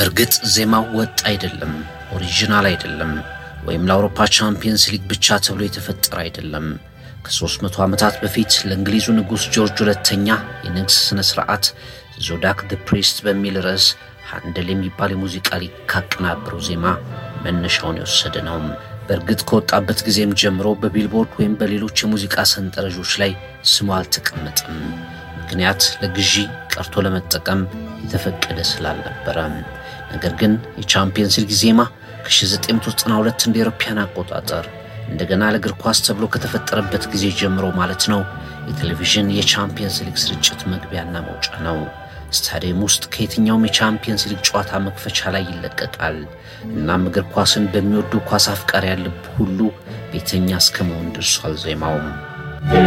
በእርግጥ ዜማው ወጥ አይደለም፣ ኦሪጂናል አይደለም፣ ወይም ለአውሮፓ ቻምፒየንስ ሊግ ብቻ ተብሎ የተፈጠረ አይደለም። ከ300 ዓመታት በፊት ለእንግሊዙ ንጉሥ ጆርጅ ሁለተኛ የንግስ ሥነ ሥርዓት ዞዳክ ደ ፕሪስት በሚል ርዕስ ሃንደል የሚባል የሙዚቃ ሊግ ካቀናበረው ዜማ መነሻውን የወሰደ ነው። በእርግጥ ከወጣበት ጊዜም ጀምሮ በቢልቦርድ ወይም በሌሎች የሙዚቃ ሰንጠረዦች ላይ ስሙ አልተቀመጠም። ምክንያት ለግዢ ቀርቶ ለመጠቀም የተፈቀደ ስላልነበረ። ነገር ግን የቻምፒየንስ ሊግ ዜማ ከ1992 እንደ አውሮፓውያን አቆጣጠር እንደገና ለእግር ኳስ ተብሎ ከተፈጠረበት ጊዜ ጀምሮ ማለት ነው የቴሌቪዥን የቻምፒየንስ ሊግ ስርጭት መግቢያና መውጫ ነው። ስታዲየም ውስጥ ከየትኛውም የቻምፒየንስ ሊግ ጨዋታ መክፈቻ ላይ ይለቀቃል። እናም እግር ኳስን በሚወዱ ኳስ አፍቃሪ ያለብ ሁሉ ቤተኛ እስከ መሆን ደርሷል ዜማውም